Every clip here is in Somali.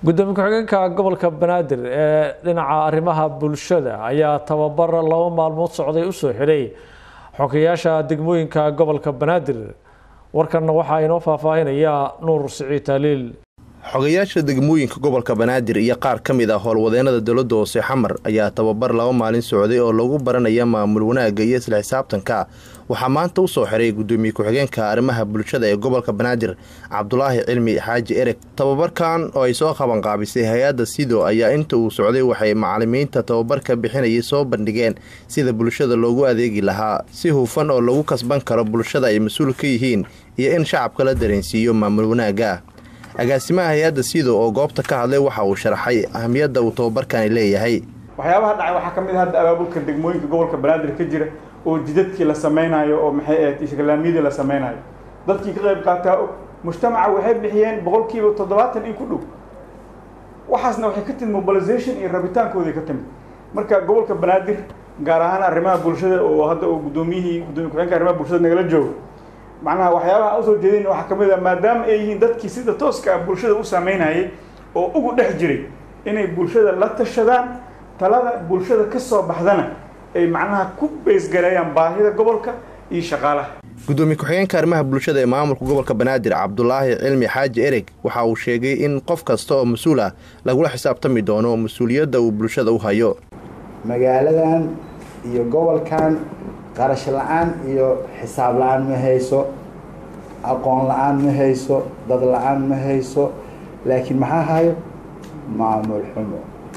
gudoomiye ku-xigeenka gobolka banaadir ee dhinaca arrimaha bulshada ayaa tababar laba maalmood socday usoo xidhay xogeyaasha degmooyinka gobolka banaadir warkanna waxaa inoo faahfaahinaya nuur siciid taaliil xogayaasha degmooyinka gobolka banaadir iyo qaar ka mid ah howlwadeenada dowladda hoose xamar ayaa tababar laba maalin socday oo lagu baranaya maamul wanaagga iyo isla xisaabtanka waxaa maanta usoo xiray gudoomiye ku-xigeenka arrimaha bulshada ee gobolka banaadir cabdulaahi cilmi xaaji ereg tababarkan oo ay soo qabanqaabisay hay-adda sido ayaa inta uu socday waxay macalimiinta tababarka bixinayay soo bandhigeen sida bulshada loogu adeegi lahaa si hufan oo lagu kasban karo bulshada ay mas-uul ka yihiin iyo in shacabka la dareensiiyo maamul wanaagga agaasimaha hay-adda sido oo goobta ka hadlay waxa uu sharaxay ahamiyadda uu tababarkani leeyahay waxyaabaha dhacay waxaa ka mid ah hadda abaabulka degmooyinka gobolka banaadir ka jira oo jidadkii la samaynayo oo maxay ahayd ishgalaamyadii la samaynayo dadkii ka qayb qaataa mujtamaca waxay bixiyeen boqolkiiba toddobaatan in ku dhow waxaasna waxay ka timid mobilization iyo rabitaankooday ka timid marka gobolka banaadir gaar ahaan arrimaha bulshada oo hadda uu guddoomiyihii gudoomiye ku-xigeenka arrimaha bulshada nagala joogo macnaha waxyaabaha usoo jeedin waxaa ka mid a maadaama ay yihiin dadkii sida tooska ah bulshada u saameynayay oo ugu dhex jiray inay bulshada la tashadaan talada bulshada ka soo baxdana ay macnaha ku beysgareeyaan baahida gobolka iyo shaqaalaha gudoomiye ku-xigeenka arrimaha bulshada ee maamulka gobolka banaadir cabdulaahi cilmi xaaji ereg waxa uu sheegay in qof kasta oo mas-uul ah lagula xisaabtami doono mas-uuliyadda uu bulshada u hayo magaaladan iyo gobolkan qarash la-aan iyo xisaab la-aan ma hayso aqoon la-aan ma hayso dad la-aan ma hayso laakiin maxaa hayo maamul xumo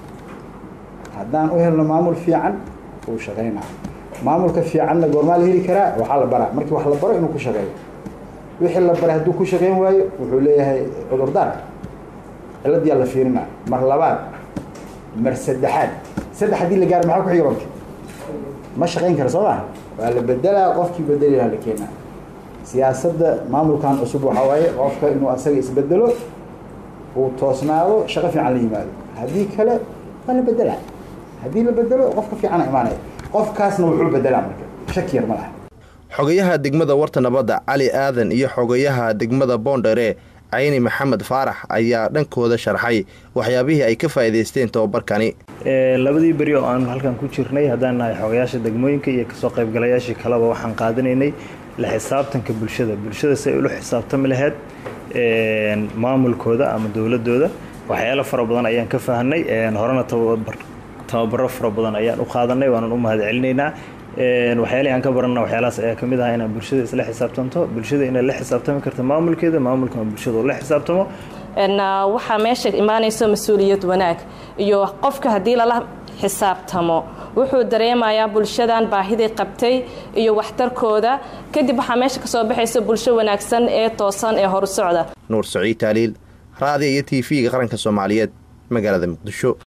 haddaan u helno maamul fiican uu shaqaynaa maamulka fiicanna goormaa la heli karaa waxaa la baraa markii wax la baro inuu ku shaqeeyo wixii la baray hadduu ku shaqayn waayo wuxuu leeyahay cudurdaar ciladiyaa la fiirinaa mar labaad mar saddexaad saddex haddii la gaaro maxaa ku xiga marka ma shaqayn kara soo maa waa la bedelaa qofkii bedeli lahaa la keenaa siyaasadda maamulkan cusub waxaa waaye qofka inuu asaga isbedelo uu toosnaado shaqo fiican la yimaado haddii kale waa la bedelaa haddii la bedelo qofka fiicana imaanaya qofkaasna wuxuu bedelaa marka shaki yar ma laha xogayaha degmada warta nabadda cali aadan iyo xogayaha degmada boondhere cayni maxamed faarax ayaa dhankooda sharxay waxyaabihii ay ka faa'iidaysteen tababarkani labadii beri oo aanu halkan ku jirnay haddaan nahay xogayaasha degmooyinka iyo kasoo qaybgalayaashii kaleba waxaan qaadanaynay la xisaabtanka bulshada bulshada si ay ula xisaabtami lahayd maamulkooda ama dowladooda waxyaalo fara badan ayaan ka fahnay horena tababaro fara badan ayaan u qaadanay waanan u mahad celinaynaa waxyaalihi aan ka barana waxyaalahaas ayaa kamid ah inaan bulshada isla xisaabtanto bulshada inay la xisaabtami karta maamulkeeda maamulka bulshada uu la xisaabtamo waxaa meesha imaanayso mas-uuliyad wanaag iyo qofka haddii lala xisaabtamo wuxuu dareemayaa bulshadan baahiday qabtay iyo waxtarkooda kadib waxaa meesha kasoo baxaysa bulsho wanaagsan ee toosan ee horu socda nuur saciid taaliil raadiya iyo t v-ga qaranka soomaaliyeed magaalada muqdisho